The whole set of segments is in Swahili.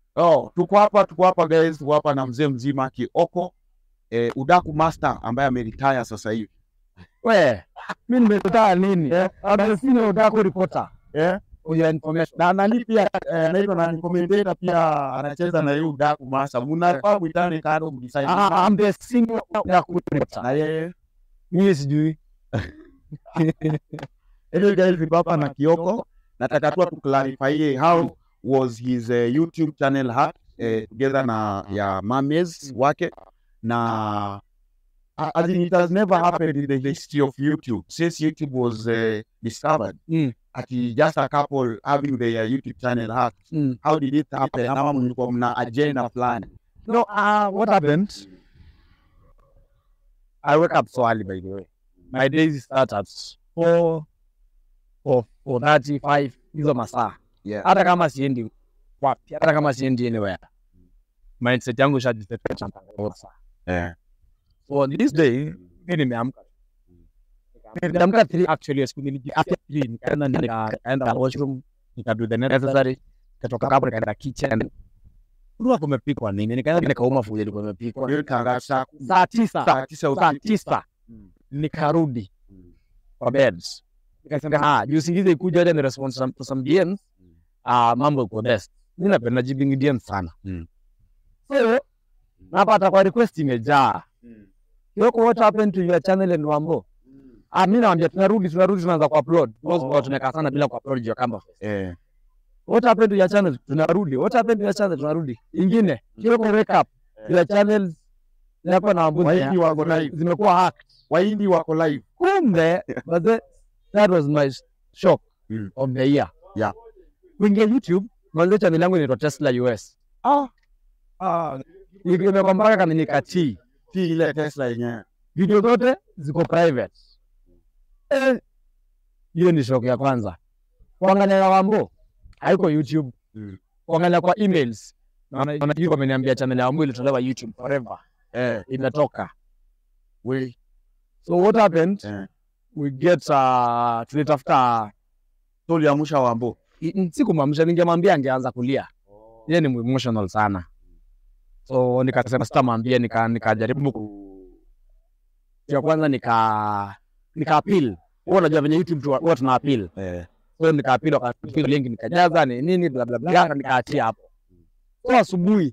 Oh, tuko hapa tuko hapa guys, tuko hapa na mzee mzima Kioko eh, Udaku Master ambaye ameretire sasa hivi. We, mi nimetaa nini? Hata sina utaka reporter. Eh? Uya information. Na nani pia eh, anaitwa nani commentator pia anacheza na yeye Udaku Master. Mnafaa kuitane kando mdesign. Ah, I'm the senior Udaku reporter. Na yeye Mimi sijui. Anyway guys, tuko hapa na Kioko. Nataka tu tu clarify how was his uh, YouTube channel hacked uh, together na ya Mames wake na uh, as in it has never happened in the history of YouTube since YouTube was uh, discovered. Mm. Ati just a couple having their YouTube channel hacked. Mm. How did it happen? Ama mlikuwa mna agenda fulani? No, uh, what happened? I wake up so early, by the way. My days start at 4, 4, 4.35, hizo masaa. Yeah. Hata kama siendi wapi, hata kama siendi anywhere. Mindset yangu ishajiset saa. Yeah. So on this day, mi nimeamka. Nimeamka 3 actually, siku niliji after 3 nikaenda nika- nikaenda washroom, nika do the necessary, nikatoka hapo nikaenda kitchen. Kulikuwa kumepikwa nini? Nikaenda nikauma food ilikuwa imepikwa. Hiyo tangazo saa Saa tisa. saa tisa saa usiku. tisa Mm. nikarudi Mm. kwa beds nikasema ah juu usingizi ikuja hata ni response some- to some DMs ah mambo iko best mimi napenda jibbing DMs sana Mm. so napata kwa request imejaa Yoko, what happened to your channel and Wambo? Ah, mimi naambia tunarudi tunarudi tunaanza kuupload. Because Oh. oh. tumekaa sana bila kuupload juu ya Canva. Eh. What happened to your channel? Tunarudi. What happened to your channel? Tunarudi. Ingine, Yoko wake up. Your channels zinakuwa na wambuzi Wahindi wako live. zimekuwa hacked. Wahindi wako live. kumbe but the, that was my shock Mm. of the year Yeah. kuingia youtube mwanzo channel yangu inaitwa tesla us Ah. Ah. imekuwa mpaka kama nikatii Si ile Tesla yenyewe. video zote ziko private Eh, hiyo ni shock ya kwanza kuangalia wambo haiko youtube Mm. kuangalia kwa emails naona naona hiyo wameniambia channel ya wambo ilitolewa youtube forever Eh. imetoka We. so what happened Eh. we get uh, tulitafuta Tuliamsha Wambo. I- sikumwamsha, ningemwambia angeanza kulia. Yeye ni emotional sana, so nikasema sitamwambia, nika nikajaribu ku ya kwanza nika nika appeal. Huwa unajua venye YouTube tu- huwa tuna appeal, Eh. so nika appeal, wakapiga link nikajaza ni nini bla bla bla, na nikaatia hapo. So asubuhi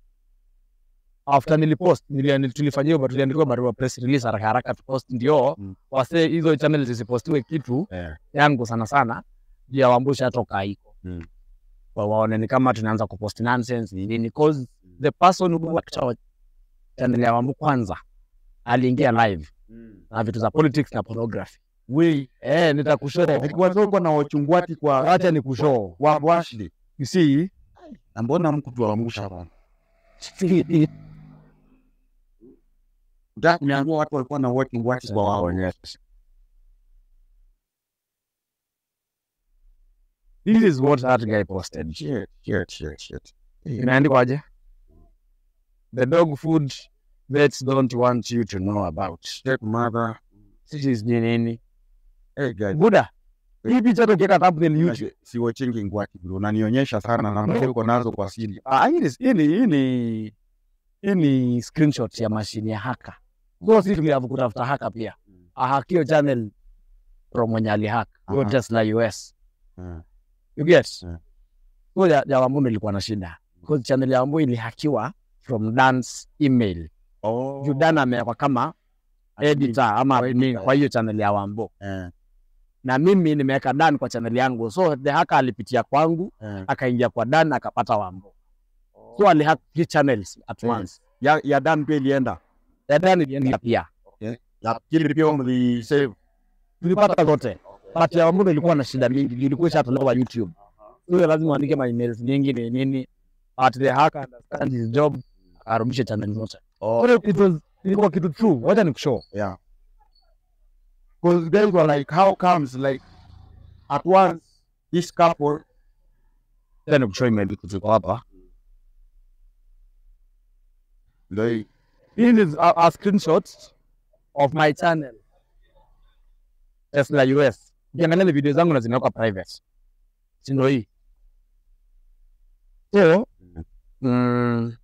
after nilipost nili, nili, tulifanyia hiyo tuliandika barua press release haraka haraka tupost, ndio Mm. wase hizo channel zisipostiwe kitu Eh. yangu sana sana juu ya wambusha toka iko Mm. Wa- waone ni kama tunaanza kupost nonsense ni nini cause the person who worked our channel ya wambu kwanza aliingia live na vitu za politics na pornography We. eh nitakushow Alikuwa soko na wachungwati kwa acha nikushow Wambo Ashley. you see Na mbona mkutuamsha bana? Ndio kuniambia watu walikuwa na wachungwati kwa wao wenyewe. this is what that guy posted Shit, shit, shit, shit. inaandikwaje the dog food vets don't want you to know about Shit, mother. this is ni nini Hey guys. buda hii picha tukiweka thumbnail YouTube Unajua, Si watching ngwati bro. Unanionyesha sana na mbona uko nazo kwa siri. Ah, hii ni hii ni hii ni hii ni screenshot ya mashine ya haka. So sisi tuliavu kutafuta haka pia. Ahakio channel from mwenye alihack. Hiyo Aha. Tesla US. Eh. You get? Yeah. So ya, ya Wambui ilikuwa na shida. Because channel ya Wambui ilihakiwa from Dan's email. Oh. Juu Dan amewekwa kama editor ama Kwa admin editor. kwa hiyo channel ya Wambo. Eh. Na mimi nimeweka Dan kwa channel yangu. So the hacker alipitia kwangu, Eh. akaingia kwa Dan akapata Wambo. So alihack three channels at Yeah. once. Ya ya Dan pia ilienda. Ya Dan ilienda pia. Ya kile pia mli save. tulipata zote but ya Wambura ilikuwa na shida mingi, juu ilikuwa ishatolewa YouTube. Huyo lazima uandike ma emails nyingi ni nini, but the hacker understand his job, arudishe channel zote. Oh. So it was ilikuwa kitu true. Wacha nikushow. Yeah. Because guys were like, how comes like at once this couple Wacha nikushow email kutoka hapa. they This is a, a screenshot of my channel Tesla US. Ukiangalia video zangu na zinawekwa private, si ndio hii? So mm,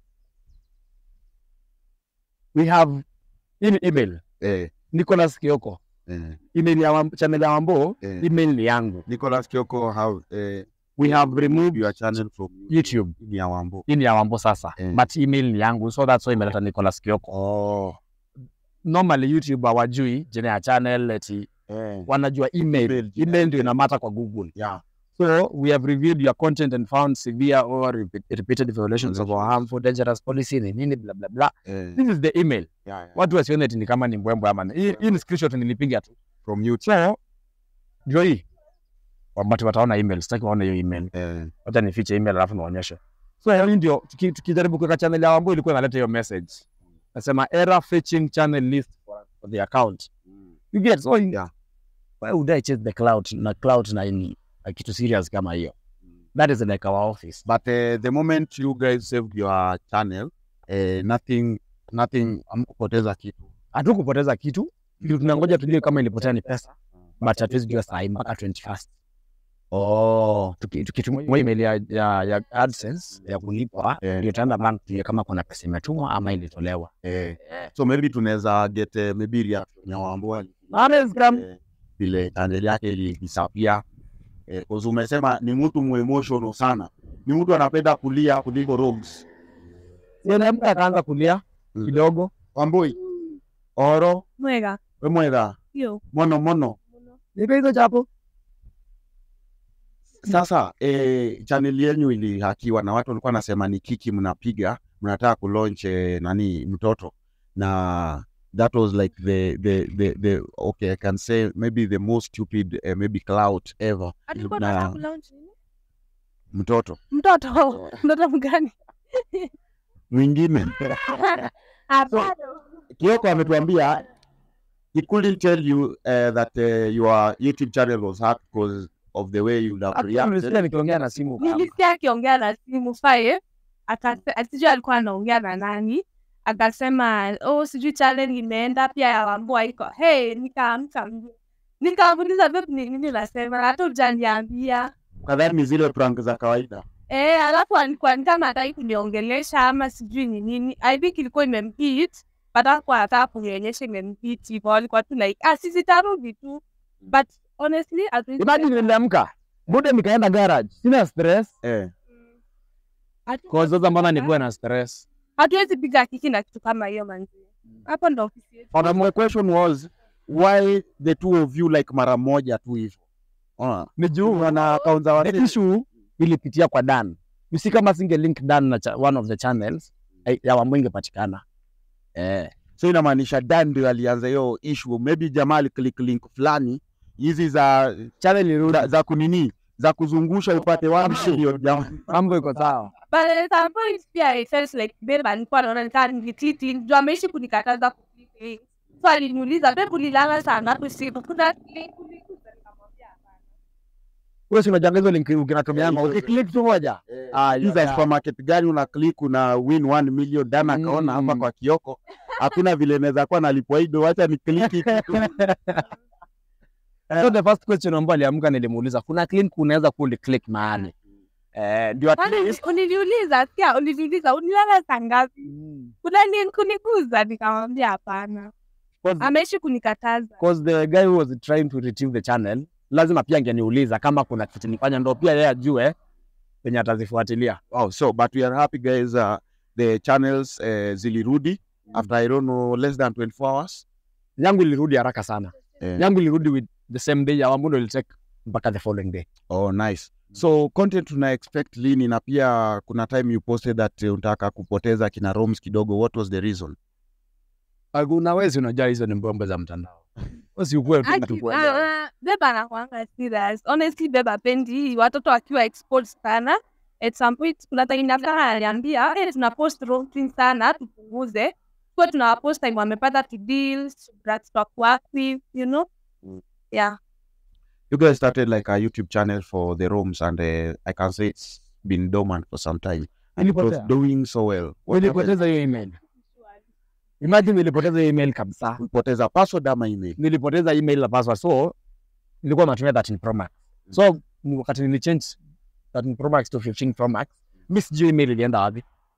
we have hii ni email Eh, Nicholas Kioko eh, email ya Wam- channel ya Wambo eh. email ni yangu Nicholas Kioko, how eh, we have removed your channel from YouTube ni ya Wambo. hii ni ya Wambo sasa Eh. but email ni yangu so that's why imeleta Nicholas Kioko Oh. normally YouTube hawajui jina ya channel eti Eh. wanajua email Email, jina. email ndio inamata kwa Google Yeah. So we have reviewed your content and found severe or repeat- repeated violations of our harmful, dangerous policy ni nini bla bla bla. Eh. This is the email. Yeah, yeah. Watu wasione eti ni kama ni mbwembwe ama ni- hii hii ni screenshot nilipiga tu. From YouTube. So ndio hii. Wabati wataona email, sitaki waone hiyo email. Eh. Wacha nifiche email alafu niwaonyeshe. So hii ndio tuki- tukijaribu kuweka channel ya Wambo ilikuwa inaleta hiyo message. Nasema error fetching channel list for, for the account. You get so Yeah. why would I chase the cloud na cloud na ini na kitu serious kama hiyo? That is like our office. But uh, the moment you guys saved your channel, uh, nothing, nothing, amkupoteza kitu. hatukupoteza kitu kitu tunangoja tujue kama ilipotea ni pesa but hatuwezi jua saa hii mpaka 21st Oh. Tuki- tukitumia email ya, ya, ya AdSense ya kulipwa Eh. ndio tutaenda bank tujue kama kuna pesa imetumwa ama ilitolewa Eh. So maybe tunaweza get uh, maybe reaction ya Wambo ali- eh, vile channel yake ilisapia. Eh, cause umesema ni mtu muemotional sana. Ni mtu anapenda kulia kuliko rogues. mtu akaanza kulia Mm. kidogo Wamboi. Oro, Mwega. we mwega. Yo. Mono mono. iko hizo chapo Sasa eh, channel yenu ilihakiwa na watu walikuwa wanasema ni kiki mnapiga, mnataka kulaunch eh, nani mtoto na that was like the the the, the okay I can say maybe the most stupid uh, maybe clout ever Alikuwa Na- anataka kulaunch nini? mtoto Mtoto. Mtoto mgani? mwingine Ah, bado. Kioko ametuambia he couldn't tell you uh, that uh, your YouTube channel was hacked because of the way you have reacted. nilisikia nikiongea na simu Nilisikia akiongea na simu faye, akase- sijui alikuwa anaongea na nani, akasema oh, sijui challenge imeenda pia ya Wambua iko hey, nikaamka mbio. nikamuuliza vipi, ni nini nasema, hata hujaniambia Kadhani ni zile prank za kawaida. Eh, alafu alikuwa ni kama hataki kuniongelesha ama sijui ni nini. I think ilikuwa imempit, but hakuwa anataka kunionyesha imempit hivyo. Alikuwa tu like, ah, sisi tarudi tu. But honestly, hatuwezi- imagine niliamka bude nikaenda garage sina stress Eh. hatu- kwa sasa mbona nikuwe na stress hatuwezi piga kiki na kitu kama hiyo manzi. Hapo ndo ofisi yetu. But my question was why the two of you like mara moja tu hivyo? Unaona? ni juu Wana account za the watu. issue ilipitia kwa Dan. You see kama singe link Dan na cha, one of the channels eh, ya Wambo ingepatikana. Eh. So inamaanisha Dan ndio alianza hiyo issue. Maybe jamaa aliclick link fulani hizi za Channel ilirudi. za, za kunini za kuzungusha upate wapi ndio jamaa. Mambo iko sawa. But at some point pia I felt like babe alikuwa anaona nikaa nilititi, ndio ameishi kunikataza kuclick link. So aliniuliza babe ulilala saa ngapi usiku? Kuna link ulikuza nikamwambia hapana. Wewe si unajanga hizo link ukinatumia ukiclick tu moja. Ah, Hizi za supermarket gani una click una win 1 million Dan akaona hapa Mm. kwa Kioko. Hakuna vile naweza kuwa nalipwa hido, wacha ni click So the first question ambayo aliamka nilimuuliza kuna link unaweza ku click mahali. Eh, ndio at Kwani least uliniuliza sikia, uliniuliza ulilala saa ngapi? Kuna link kuniguza? Nikamwambia hapana, because, ameishi kunikataza. because the guy who was trying to retrieve the channel lazima pia angeniuliza kama kuna kitu nifanya ndo pia yeye ajue penye atazifuatilia. Wow, so but we are happy guys uh, the channels uh, zilirudi after I don't know less than 24 hours. Yangu ilirudi haraka sana. Eh. Yangu ilirudi with the same day ya Wambundo ilitake mpaka the following day. Oh, nice. So content tuna expect lini na pia kuna time you posted that uh, unataka kupoteza kina Roms kidogo. What was the reason? Hakuna wezi unajua hizo ni mbombe za mtandao. Wasi ukue tu Aki- mtu kuelewa. ah, ah, Beba anakuanga serious. Honestly, beba pendi watoto wakiwa exposed sana. At some point kuna time nafika ananiambia, eh, tuna post wrong things sana, tupunguze. Kwa tuna post time wamepata to deal, brats wa work with, you know? Mm. Yeah. You guys started like a YouTube channel for the Roms and uh, I can say it's been dormant for some time. And it was Ilipotea. doing so well. What happened? Nilipoteza hiyo email. Imagine nilipoteza hiyo email kabisa. Ulipoteza password ama email? Nilipoteza email na password. So nilikuwa natumia 13 Pro Max. So wakati nilichange 13 Pro Max to 15 Pro Max, mimi sijui email ilienda wapi.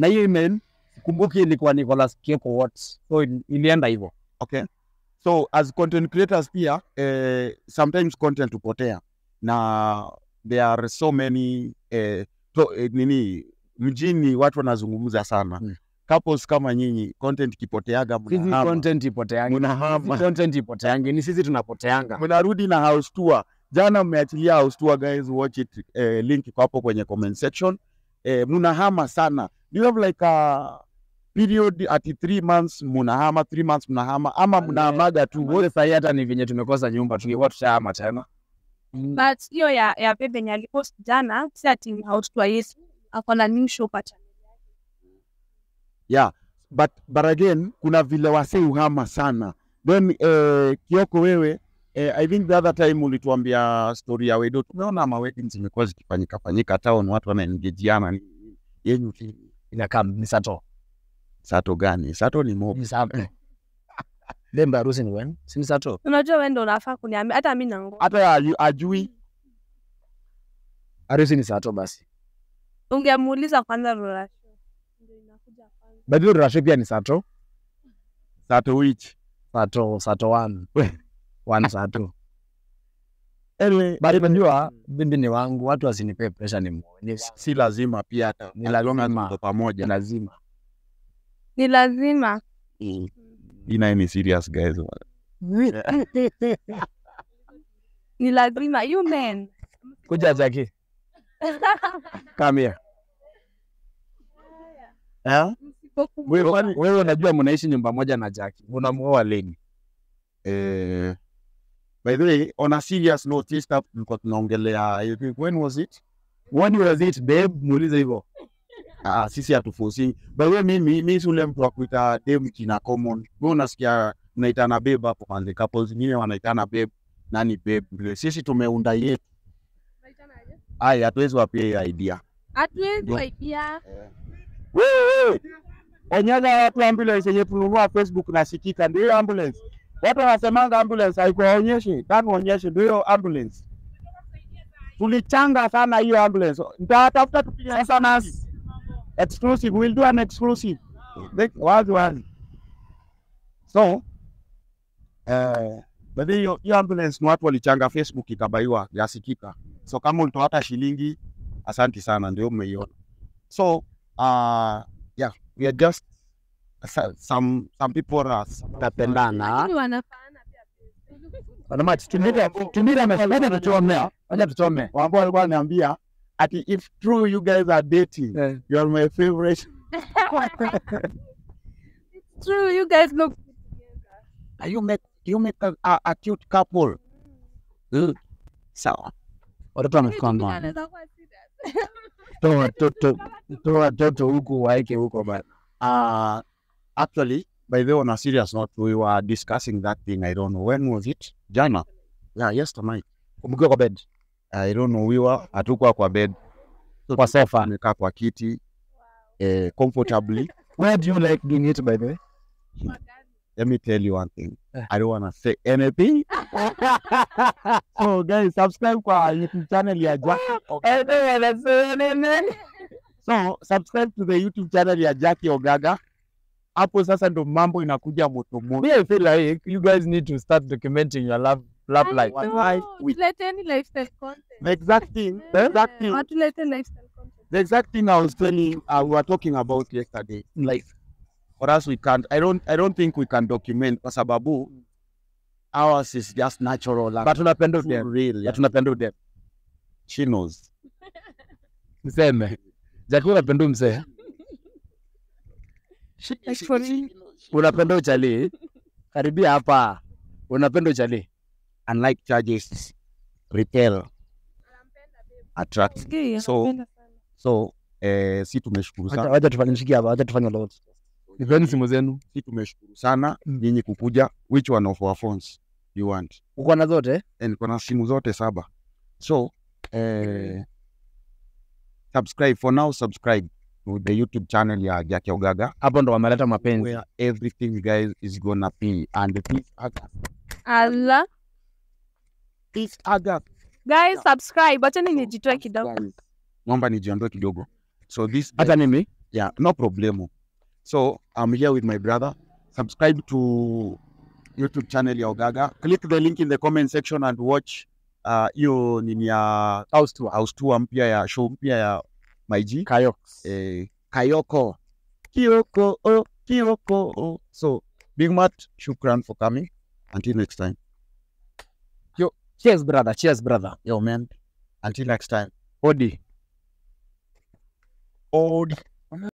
na hiyo email kumbuki ilikuwa Nicholas Kieko what so il- ilienda hivyo okay so as content creators pia eh, sometimes content hupotea na there are so many eh, to, eh, nini mjini watu wanazungumza sana Mm. couples kama nyinyi content kipoteaga sisi mnahama. content ipoteangi Mnahama. Sisi content ipoteangi ni sisi tunapoteanga mnarudi na house tour jana mmeachilia house tour guys watch it eh, link iko hapo kwenye comment section eh, mnahama sana do you have like a period at three months mnahama three months mnahama ama mnahamaga tu wote sahii hata ni venye tumekosa nyumba tungekuwa tushahama tena but hiyo ya ya bebe yenye alipost jana si ati haututwa yesu ako na new show pacha yeah but but again kuna vile wase uhama sana then eh, kioko wewe eh, i think the other time ulituambia story ya wedo tumeona ma weddings zimekuwa zikifanyika fanyika town watu wanaengejiana ni yenyu ti- inakaa ni sato sato gani sato ni mob ni sato lemba harusi ni wen si ni sato unajua wewe ndio unafaa kuniambia hata mimi nango hata aju- ajui harusi ni sato basi ungemuuliza kwanza Rora Show. Ndio inakuja kwanza. badhi rurashe pia ni sato sato which sato sato one one sato anyway but unajua bibi ni wangu watu wasinipee pressure ni muone si lazima pia hata Ni as long as lazima. mko pamoja lazima ni lazima ina ni serious guys ni lazima you men kuja zaki come here eh wewe kwani- wewe unajua mnaishi nyumba moja na Jackie unamuoa lini eh by the way on a serious note this stuff tulikuwa tunaongelea I think, when was it when was it babe muulize hivyo Ah, sisi hatufosi. By the way, mimi mi si ule mtu wa kuita dem jina common. Wewe unasikia mnaitana babe hapo kwanza, couples wengine wanaitana babe, nani babe. Vile sisi tumeunda yetu. Ai, hatuwezi wapia hiyo idea. hatuwezi waidia Wewe Onyaga watu ambulance yenye tununua Facebook nasikika ndio hiyo ambulance. Watu wanasemanga ambulance haikuwaonyeshi, tano onyeshe ndio hiyo ambulance. Tulichanga sana hiyo ambulance. Nitatafuta tupige sana exclusive. We'll do an exclusive. Like, wazi wazi. So, eh, but hiyo hiyo ambulance ni watu walichanga Facebook ikabaiwa yasikika. So kama ulitoa hata shilingi, asanti sana, ndio mmeiona. So, uh, yeah, we are just so- some some people are tapendana Lakini wanafaana pia wanama tumira tumira amesema tuchome acha tuchome ambao walikuwa wananiambia ati if true you guys are dating you are my favorite true you guys look you make you make a, a, a cute couple mm. sawa watoto wamekoma Anaweza kuwa serious. toa watoto toa watoto huku waeke huko bana uh, actually by the way on a serious note we were discussing that thing i don't know when was it jana yeah yesterday kumbukiwa kwa bed i don't know we were hatukuwa kwa bed kwa sofa tumekaa kwa kiti eh, comfortably where do you like doing it by the way let me tell you one thing. Eh. I don't want to say anything. so guys, subscribe kwa YouTube channel ya Jackie. So subscribe to the YouTube channel ya Jackie Ogaga. Hapo sasa ndo mambo inakuja moto moto. me I feel like you guys need to start documenting your love love I life know. life with- Tuleteni lifestyle content. The exact thing, the exact thing, Watulete lifestyle content. the exact thing I was telling, uh, we were talking about yesterday. Like, for us, we can't. I don't. I don't think we can document kwa sababu ours is just natural. Like, but tunapenda too udem real. ya Yeah. tunapenda udem She knows. niseme Jackie unapenda mzee unapenda uchali karibia hapa unapenda uchali unlike charges retail attract Sikia, So- napenda sana. so eh, si tumeshukuru sana wacha tufanye shikia hapa wacha tufanye lot nipeni simu zenu si tumeshukuru sana Mm. nyinyi kukuja which one of our phones you want uko na zote and kuna simu zote saba so eh, subscribe for now subscribe to the youtube channel ya Jackie Ogaga hapo ndo wameleta mapenzi where everything guys is gonna be and this August Allah. this August Guys, subscribe. Wacheni nijitoe kidogo. guys naomba nijiondoe kidogo so this hata mimi yeah no problemo so i'm here with my brother subscribe to youtube channel ya ogaga click the link in the comment section and watch uh, hiyo nini ya House tour. house tour mpya ya show mpya ya maiji Kayoks. eh, kayoko kioko oh, kioko oh. so big mat shukran for coming until next time Cheers brother, cheers brother. yo man until next time Odi. Odi.